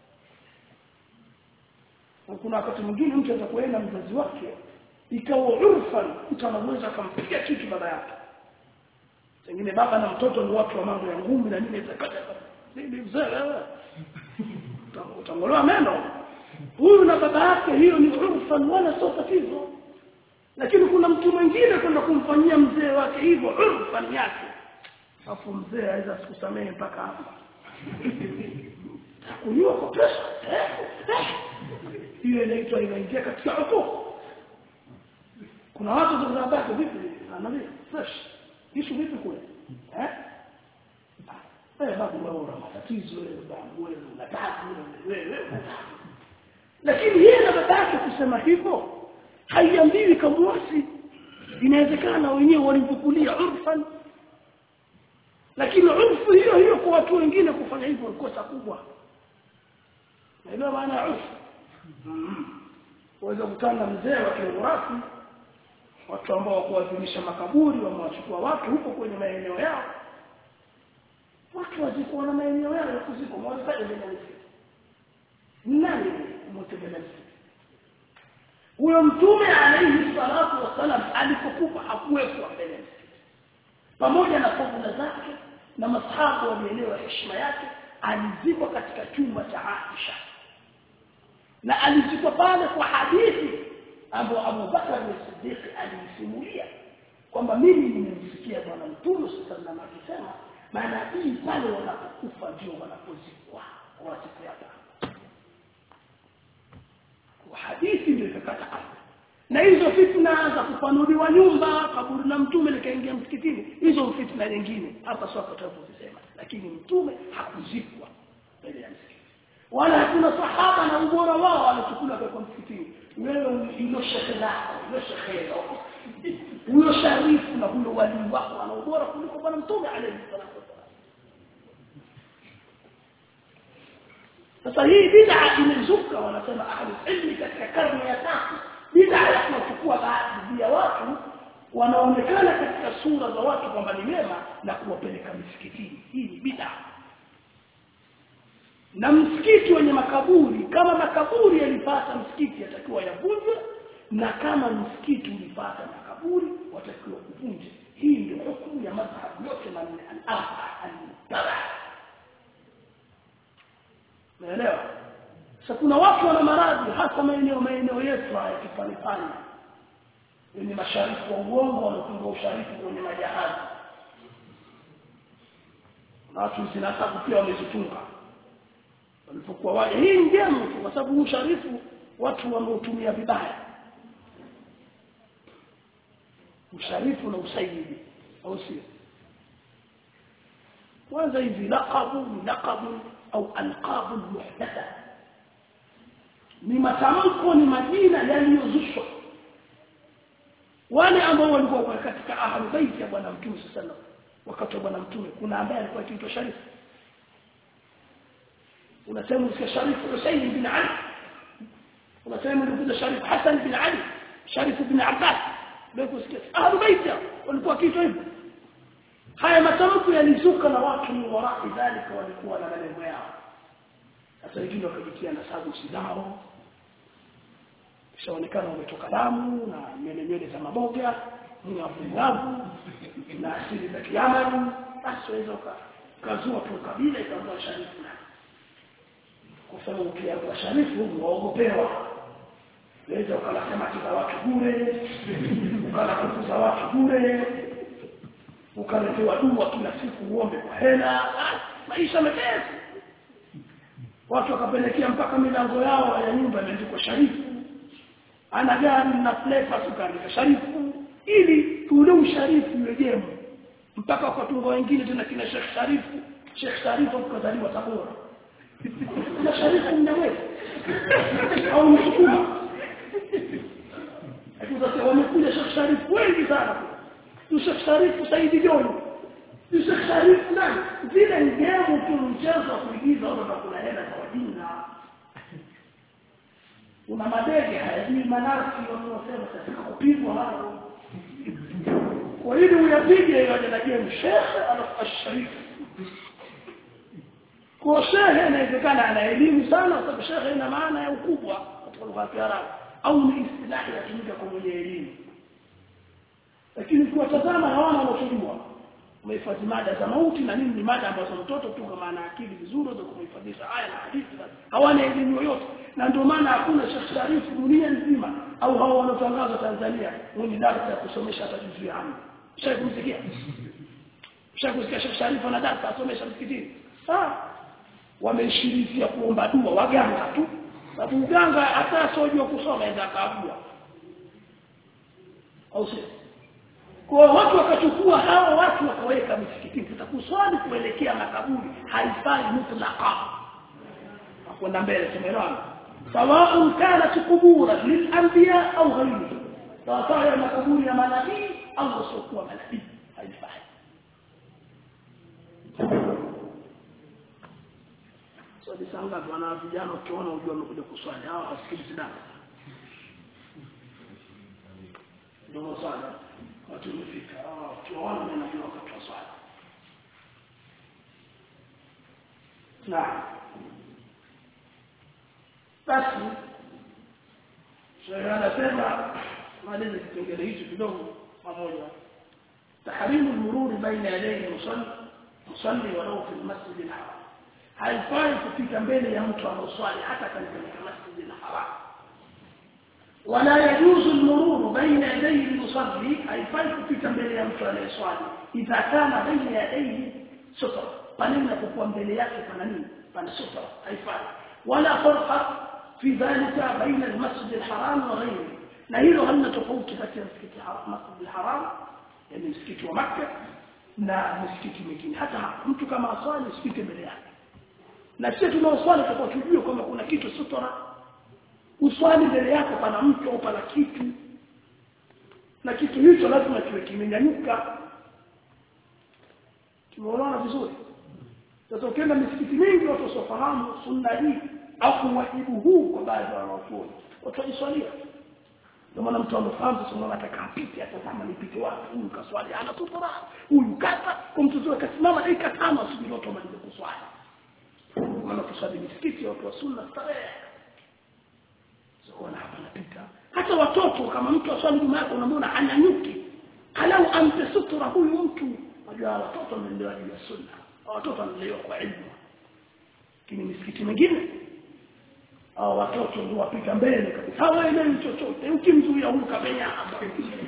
kuna wakati mwingine mtu atakwenda mzazi wake ikawa urfan mtu anaweza akampiga kitu baba yake pengine baba na mtoto ni watu wa mambo ya ngumi na nini zakata nini mzee wewe utangolewa meno huyu na baba baba yake hiyo ni urfan wala sio tatizo lakini kuna mtu mwingine kwenda kumfanyia mzee wake hivyo urfan yake afu mzee aweza kusamehe mpaka hapa kunywa kwa pesa eh, eh. hiyo inaitwa inaingia katika hukumu kuna watu zinabaki vipi anaambia fresh hicho vipi kule eh eh babu wewe una matatizo wewe babu wewe una tabu wewe wewe una tabu lakini yeye na baba yake kusema hivyo haiambiwi kamwasi inawezekana wenyewe walimchukulia urfan lakini urfu hiyo hiyo kwa watu wengine kufanya hivyo ni kosa kubwa naelewa maana ya urfu waweza kukutana na mzee wa kiurafi watu ambao kuadhimisha makaburi wamewachukua watu huko kwenye maeneo yao watu wazikuwa na maeneo yao ya kuzikwa mwanzaje mbele nani mtembelezi huyo mtume alayhi salatu wasalam alipokufa hakuwekwa mbele pamoja na fadhila zake na masahabu walielewa heshima yake alizikwa katika chumba cha Aisha na alizikwa pale kwa hadithi ambayo Abu Bakar as-Siddiq alisimulia kwamba mimi nimemsikia bwana mtume sallallahu alaihi akisema manabii pale wanapokufa ndio wanapozikwa kwa siku ya tano kwa hadithi ndio ikakata na hizo fitna za kupanuliwa nyumba kaburi la mtume likaingia msikitini hizo fitna nyingine hapa sio tutakuzisema lakini mtume hakuzikwa mbele ya msikiti wala hakuna sahaba na ubora wao alichukua kwa msikitini wewe hilo shekhe lako hilo shekhe huyo sharifu na huyo wali wako ana ubora kuliko bwana mtume alayhi salatu wasallam sasa hii bid'a imezuka wanasema ahli ilmi katika karne ya tatu bid'a ya kuchukua baadhi ya watu wanaonekana katika sura za watu kwamba ni mema na kuwapeleka misikitini hii ni bid'a na msikiti wenye makaburi kama makaburi yalipata msikiti yatakiwa yavunjwe na kama msikiti ulipata makaburi watakiwa kuvunje hii ndio hukumu ya madhhabu yote manne al-arba al-mutaba naelewa sasa kuna watu wana maradhi hasa maeneo maeneo yetu haya kifanifani wenye masharifu wa uongo wanatunga usharifu kwenye majahazi na watu zinasabu pia wamezitunga walipokuwa waje hii njema tu kwa sababu usharifu watu wameutumia vibaya usharifu na usaidi au sio kwanza hivi laqabu ni laqabu au alqabu muhdatha ni matamko ni majina yaliyozushwa wale ambao walikuwa katika ahlul bait ya bwana mtume sallallahu wakati wa bwana mtume kuna ambaye alikuwa akiitwa sharifu unasema usikia sharifu Husayn bin Ali unasema ulikuja sharifu Hassan bin Ali sharifu bin Abbas ndio kusikia ahlul bait walikuwa kitu hivyo haya matamko yalizuka na watu ni warai dhalika walikuwa na malengo yao sasa wengine wakajitia na sababu zao kishaonekana wametoka damu na nywele nywele za maboga ngavu na asili za kiamani basi waweza ukazua tu kabila ikawa sharifu na kwa sababu ukiagwa sharifu waogopewa waweza ukala samaki za watu bure ukala kuku za watu bure ukaletewa dua kila siku uombe kwa hela maisha mepesi watu wakapelekea mpaka milango yao ya nyumba imeandikwa sharifu ana gari na flepa tukaandika sharifu ili tule usharifu yejemu mpaka wakatunga wengine tena kina Sheikh Sharifu Sheikh Sharifu tukazaliwa Tabora na Sharifu mnawe au msukuma Akisa wamekuja Sheikh Sharifu wengi sana Sheikh Sharifu Saidi Joni Sheikh Sharifu nani zile ngemu tu mchezo wa kuigiza watu kuna hela za wajinga una madege hayajui manasi wanaosema katika kupigwa hao kwa hiyo uyapige yaje na game shekhe alafu asharif kwa shekhe inawezekana ana elimu sana kwa sababu shekhe ina maana ya ukubwa katika lugha ya Kiarabu au ni istilahi yatumika kwa mwenye elimu lakini kuwatazama hawana wanachojua umehifadhi mada za mauti na nini ni mada ambazo mtoto tu kama ana akili vizuri ndio kumhifadhisha aya na hadithi hawana elimu yoyote na ndio maana hakuna Sheikh Sharifu dunia nzima au hao wanaotangaza Tanzania wenye darasa ya kusomesha hata juzu ya amri Sheikh msikia Sheikh msikia Sheikh Sharifu ana darasa asomesha msikitini ah wameshirifia kuomba dua waganga tu sababu uganga hata sojua kusoma enda kaabua au sio kwa watu wakachukua hawa watu wakaweka misikitini tutakuswali kuelekea makaburi haifai mutlaqa kwenda mbele tumeelewana sawa kanat kubura lilanbiya au ghairihi sawa ya makaburi ya manabii au wasiokuwa manabii haifai so disanga wana vijana ukiona ujua wamekuja kuswali hawa hasikilizi dada ndio sana watu wamefika tuwaona mimi najua wakati wa swala na basi shehe anasema maliza kipengele hicho kidogo pamoja tahrimu al-murur baina yadayhi musalli musalli walau fi al-masjid al-haram haifai kupita mbele ya mtu anaoswali hata katika masjid al-haram ولا يجوز المرور بين يدي المصلي اي فايت mbele ya mtu anayeswali idha kana baina yadayhi sutra pale unapokuwa mbele yake pana nini pana sutra haifai wala farqa fi dhalika baina almasjid alharam wa ghayrihi na hilo halina tofauti kati ya msikiti masjid alharam yani msikiti wa makkah na msikiti mwingine hata mtu kama aswali usipite mbele yake na sisi tunaoswali tutakuwa tujue kwamba kuna kitu sutra uswali mbele yako pana mtu au pana kitu na kitu hicho lazima kiwe kimenyanyuka tumeona vizuri sasa ukienda misikiti mingi watu wasofahamu sunna hii au wajibu huu kwa baadhi ya wanachuoni watu wajiswalia ndio maana mtu amefahamu sasa unaona ataka apite hata kama nipite wapi huyu kaswali ana sutura huyu kata kwa mtu zuri kasimama dakika tano asubiri watu wamalize kuswali maana kuswali misikiti watu wa sunna starehe kuona hapa napita hata watoto kama mtu aswali nyuma yako unamwona anyanyuki alau ampe sutura huyu mtu unajua watoto wamelewa juu ya sunna watoto wanalelewa kwa ilmu lakini misikiti mingine au watoto ndio wapita mbele kabisa hawaelewi chochote ukimzuia huyu kabenya hapa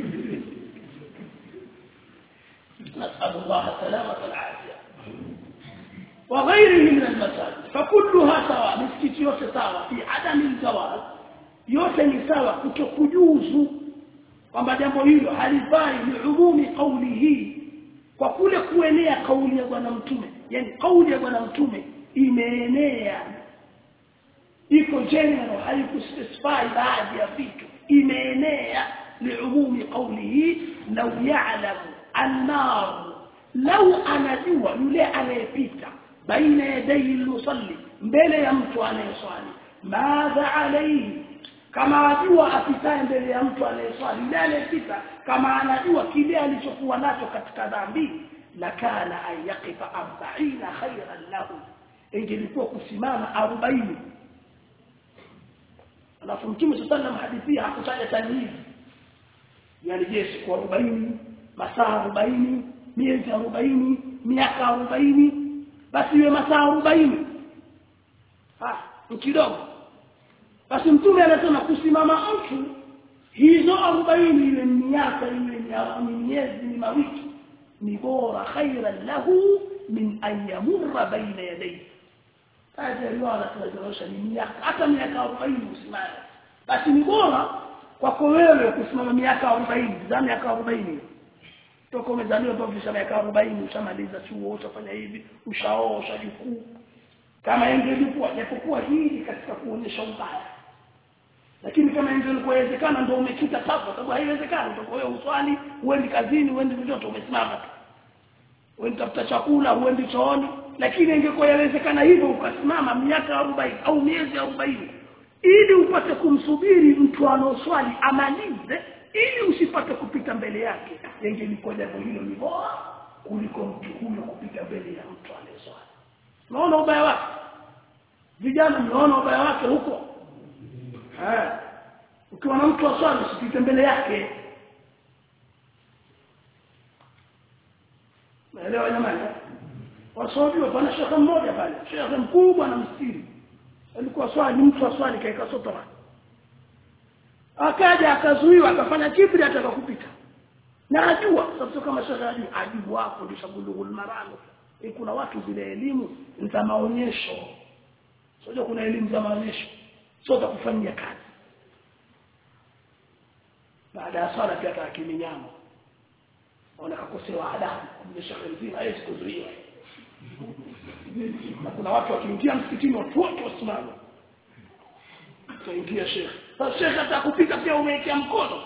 نسأل الله السلامة والعافية وغيره من المساجد فكلها سواء مسكت yote sawa fi adam الجواز yote ni sawa kutokujuzu kwamba jambo hilo halifai ni umumi kauli hii kwa kule kuenea kauli ya bwana mtume yani kauli ya bwana mtume imeenea iko general haikuspecify baadhi ya vitu imeenea liumumi qawlihi law ya'lamu an-nar law anajua yule anayepita baina yadayhi al-musalli mbele ya mtu anayeswali madha alayhi kama ajua apitaye mbele ya mtu anayeswali yule anayepita kama anajua kile alichokuwa nacho katika dhambi lakana an yaqifa 40 khairan lahu ingelikuwa kusimama 40 alafu mtume sallallahu hadithi hakutaja tamyiz yani je siku 40 masaa 40 miezi 40 miaka 40 basi iwe masaa 40 ah kidogo basi mtume anasema kusimama mtu hizo 40 iwe miaka iwe ni miezi ni mawiki ni bora khairan lahu min an yamurra baina yadayhi haya riwaya tunazorosha ni miaka hata miaka 40 usimame basi ni bora kwako wewe kusimama miaka 40 za miaka 40 toka umezaliwa mpaka ukisha miaka 40 ushamaliza chuo utafanya hivi ushaoa ushajukuu kama ingelikuwa japokuwa hili katika kuonyesha ubaya lakini kama ingelikuwa inawezekana ndio umekita sasa sababu haiwezekani utakuwa wewe uswali uendi kazini uendi vyote umesimama tu uendi tafuta chakula uendi chooni lakini ingekuwa yawezekana hivyo ukasimama miaka 40 au miezi 40 ili upate kumsubiri mtu anaoswali amalize ili usipate kupita mbele yake ingelikuwa jambo hilo ni bora kuliko mtu huyo kupita mbele ya mtu anayeswali unaona ubaya wake vijana mnaona ubaya wake huko eh ukiwa na mtu aswali usipite mbele yake elewa jamani wasojua pana shekhe mmoja pale shekhe mkubwa na mstiri alikuwa swali mtu wa swali kaika sotora akaja akazuiwa akafanya kibri ataka kupita na ajua sababu kama shekhe ajua ajibu wako ndio sabulughul marano e kuna watu zile elimu za maonyesho sio kuna elimu za maonyesho sio za kufanyia kazi baada ya swala pia akakimi nyama ona kakosewa adabu kwa shekhe mzima hawezi kuzuiwa na kuna watu wakiingia msikitini watu wote wasimama kaingia shekhe sasa shekhe atakupika pia umewekea mkono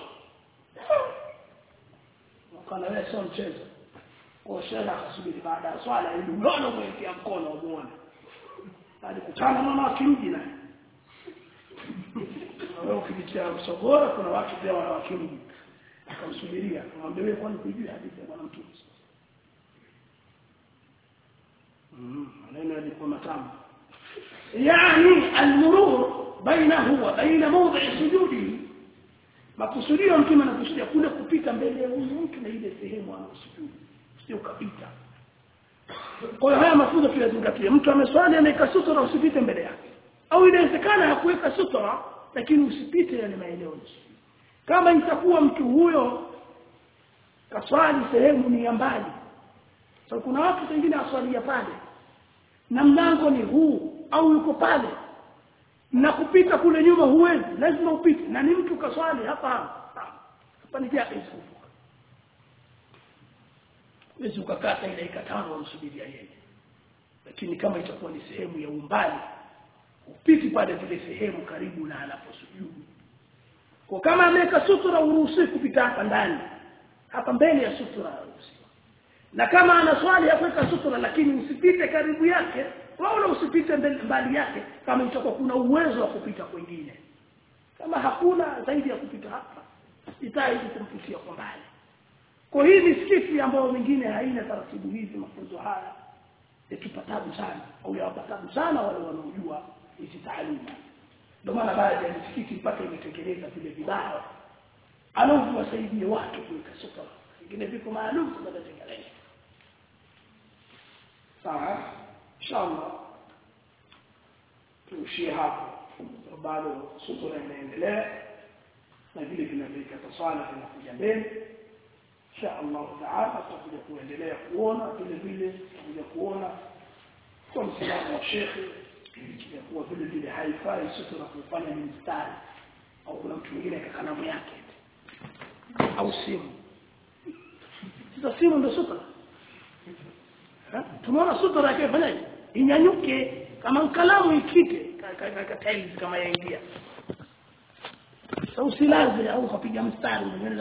wakana wewe sio mchezo kwa shekhe akasubiri baada ya swala ili uone umewekea mkono umuone hadi kutana mama akimji naye wewe ukijitia msogoro kuna watu pia wana wakimji akamsubiria akamwambia wewe kwani kujui hadithi ya bwana mtume maneno yalikuwa matamu yani almurur bainahu wa baina mawdhi sujudi makusudio mtume anakusudia kule kupita mbele ya huyu mtu na ile sehemu anaosujudu sio kapita kwa hiyo haya mafunzo tuyazingatie mtu ameswali ameweka sutra usipite mbele yake au inawezekana hakuweka sutra lakini usipite yale maeneo kama itakuwa mtu huyo kaswali sehemu ni ya mbali so kuna watu wengine aswalia pale na mlango ni huu au yuko pale na kupita kule nyuma huwezi lazima upite na ni mtu kaswali hapa hapa ni jaiz kuvuka wezi ukakata ile dakika tano wamsubiria yeye lakini kama itakuwa ni sehemu ya umbali upiti pale zile sehemu karibu na anaposujudu kwa kama ameweka sutura uruhusi kupita hapa ndani hapa mbele ya sutura uruhusi na kama ana swali ya kuweka sutura lakini usipite karibu yake wala usipite mbali yake kama itakuwa kuna uwezo wa kupita kwingine kama hakuna zaidi ya kupita hapa itaidi kumpitia kwa mbali kwa hii misikiti ambayo mingine haina taratibu hizi mafunzo haya yatupa tabu sana au yawapa tabu sana wale wanaojua hizi taaluma ndio maana baadhi ya misikiti mpaka imetengeneza vile vibao alafu wasaidie watu kuweka sutura vingine viko maalum tunatengeneza sawa inshallah tuishie hapo bado sutura inaendelea na vile vinavyoikata swala vinakuja mbele insha Allah taala tutakuja kuendelea kuona vile vile tutakuja kuona kwa msimamo wa shekhe ya kuwa vile vile haifai sutura kufanya ni mstari au kuna mtu mwingine kakanamu yake au simu sasa simu ndio sutura tumeona sutura yake fanyaje inyanyuke kama kalamu ikite kama yaingia sasa usilaze au ukapiga mstari